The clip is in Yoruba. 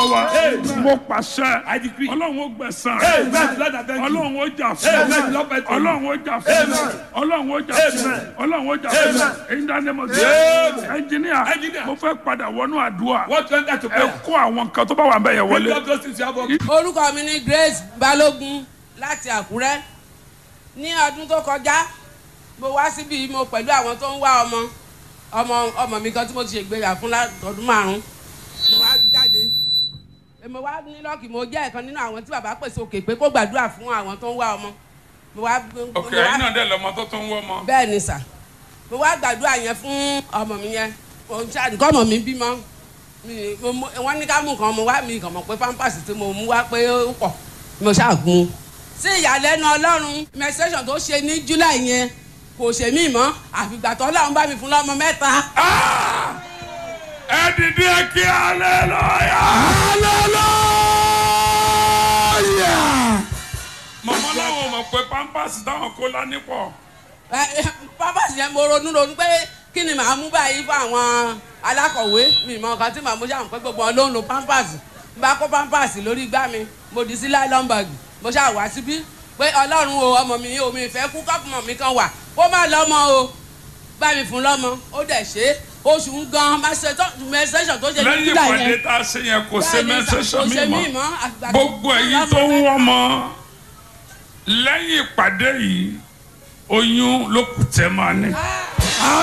wa mo pàṣẹ I decree. ọlọ́run ó gbẹ̀sán Amen. Lord, I thank you. ọlọ́run ó jà Amen. fún Lord, I thank you. ọlọ́run ó jà fún Amen. ọlọ́run ó jà fún Amen. ọlọ́run ó jà fún Amen. èyí dání mo Amen. sọ ẹnjìníà Engineer. mo fẹ́ padà wọnú àdúrà What went that to ẹ prayer? kó àwọn nǹkan tó bá wà bẹ́ẹ̀ yẹn Lift wọlé up those things you have on. orúkọ mi ní Grace Balógun láti Àkúrẹ́ ní ọdún tó kọjá mo wá síbi mo pẹ̀lú àwọn tó ń wá ọmọ ọmọ ọmọ mi kan tí mo ti ṣègbéyà fún látọdún márùn mo wá jáde mo wá ní lọ́ọ̀kì mo jẹ́ ẹ̀kan nínú àwọn tí bàbá pèsè òkè pé kó gbàdúrà fún àwọn tó ń wá ọmọ mo wá mo ok wá- ẹ̀yin náà dẹ̀ lọ́mọ tó tó ń wọ́ ọmọ bẹ́ẹ̀ ni sà mo wá gbàdúrà yẹn fún ọmọ mi yẹn mo ń ṣáà nǹkan ọmọ mi bímọ mi mo mo wọ́n ní ká mú nǹkan mo wá mi kàn mọ̀ pé pampers tí mo mú wá pé ó pọ̀ mo ṣáà gun un. sí ìyàlẹ́nu ọlọ́run menstruation tó ṣe ní july yẹn kò ṣe mí mọ́ àfìgbà tó ọlọ́run bá mi fún lọ́mọ mẹ́ta. Ah! ẹ dìde kí hallelujah hallelujah mọ̀mọ́ láwọn mọ̀ pé pampers táwọn kó lání pọ̀ Ẹ, ẹ, pampers yẹn mo ronú ronú pé kí ni màá mú báyìí fún àwọn alákọ̀wé mi mọ nǹkan tí màá mú ṣáà pé gbogbo wọn ló ń lo pampers n bá kó pampers lórí igbá mi mo dì sí nylon bag mo ṣáà wá síbí pé ọlọ́run o ọmọ mi o mi fẹ́ kú kọ́pùmọ̀ mi kan wà kó má lọ́mọ o bá mi fún lọ́mọ ó dẹ̀ ṣe é oṣù ń gan menstruation tó ṣe ní lẹ́yìn july ìpàdé yẹn tá a ṣe yẹn kò ṣe Bẹ́ẹ̀ni, mẹ́sẹ̀sọ̀ kò ṣe mi mí mọ́ mọ́, àgbà tó gbogbo fún ẹ̀yin lọ́mọ tó ń mẹ́ta. wọ́n mọ́ lẹ́yìn ìpàdé yìí oyún ló kù tẹ́ máa ní. Ah!